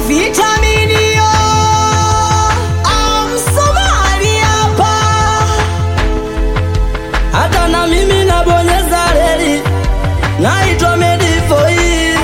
vitamini yo amsomali hapa hata na mimi nabonyeza reli, naitwa Medivoice.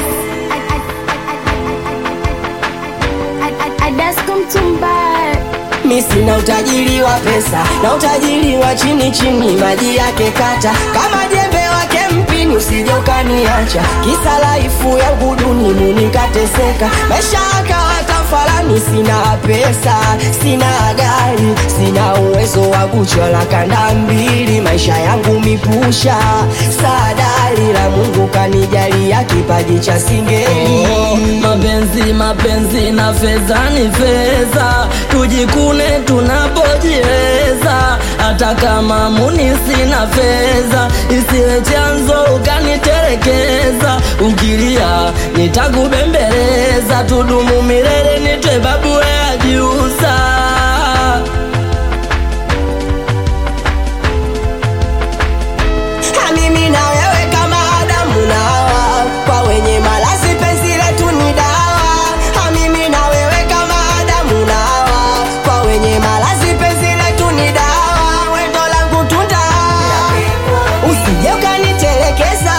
Adasko Mtumba mi sina utajiri wa pesa na utajiri wa chini chini maji yake kata kama jembe wake mpini usije ukaniacha kisa laifu ya uguduni munikateseka maisha akawa tafalani sina pesa sina gari sina uwezo wa kuchola kanda mbili maisha yangu mipusha sadari la mungu kanijalia kipaji cha singeli Oh, mapenzi mapenzi na fedha ni fedha, tujikune tunapojiweza. Hata kama muni sina fedha, isiwe chanzo ukaniterekeza. Ukilia nitakubembeleza, tudumu milele, nitwe babu ya jiusa. Ha, mimi na wewe kama Adamu na Hawa, kwa wenye malazi penzi letu ni dawa. Ha, mimi na wewe kama Adamu na Hawa, kwa wenye malazi penzi letu ni dawa. Wendo langu tunda, usije ukanitelekeza.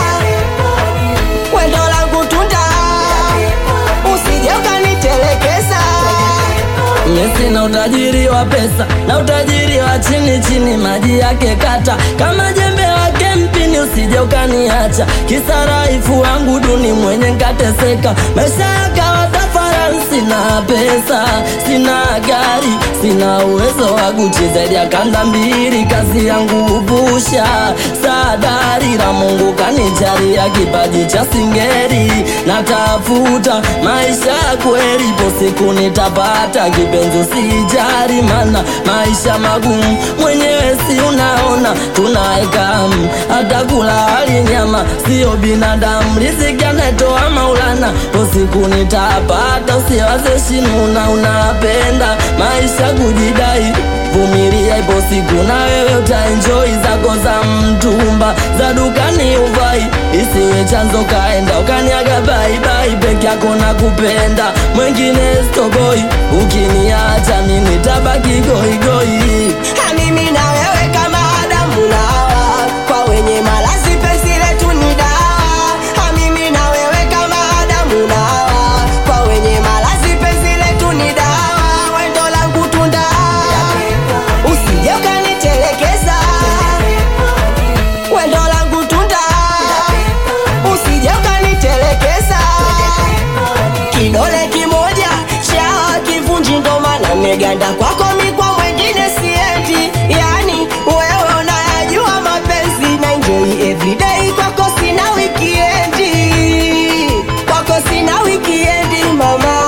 Wendo langu tunda, usije ukanitelekeza. Mimi sina utajiri wa pesa na utajiri wa chini chini, maji yake kata kama jembe wake mpini, usije ukaniacha kisa raifu wangu duni mwenye nkateseka, maisha yakawa tafarani. Sina pesa, sina gari, sina uwezo wa Gucci zaidi ya kanda mbili, kazi yangu upusha sadari la Mungu kanijalia kipaji cha singeri, natafuta maisha ya kweli, ipo siku nitapata kipenzi, usijari mana maisha magumu, mwenyewe si unaona tunaeka hata kula hali nyama, sio binadamu, riziki anatoa Maulana, ipo siku nitapata, usiwaze shinuna, unapenda maisha kujidai vumilia, ipo siku na wewe utaenjoy zako za mtumba za dukani uvai, isiwe chanzo kaenda ukaniaga baibai, peke yako na kupenda mwengine stoboi, ukiniacha mimi tabaki goigoi. Ha, mimi na wewe kama Adamu na Hawa, kwa wenye malazi penzi letu ni dawa. Ha, mimi na wewe kama Adamu na Hawa, kwa wenye malazi penzi letu ni dawa. Wendo langu tunda, usije ukanitelekeza. Wendo langu tunda, usije ukanitelekeza. Kidole kimoja cha kivunji ndo maana meganda kwako mikwa mwengine siendi yani wewe unayajua mapenzi na enjoy everyday kwako sina wikiendi kwako sina wikiendi mama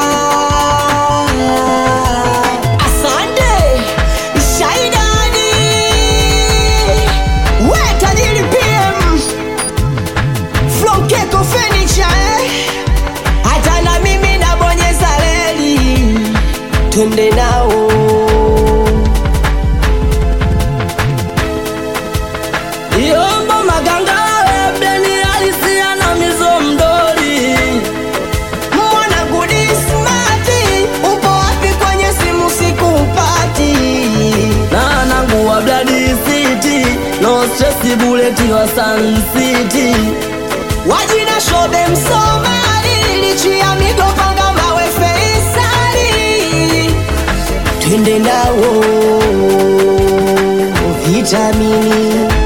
asante shaidani we tajiri pm Flokeko furniture eh? hata na mimi nabonyeza reli twende nao Yombo maganga ebeni alisia na mizo mdori mwana gudi smati upo wapi kwenye simu sikupati na nangu wa Blood City no stress buleti wa Sun City wajina shobe msomali lichi ya migopanga mawe feisali twende nao vitamini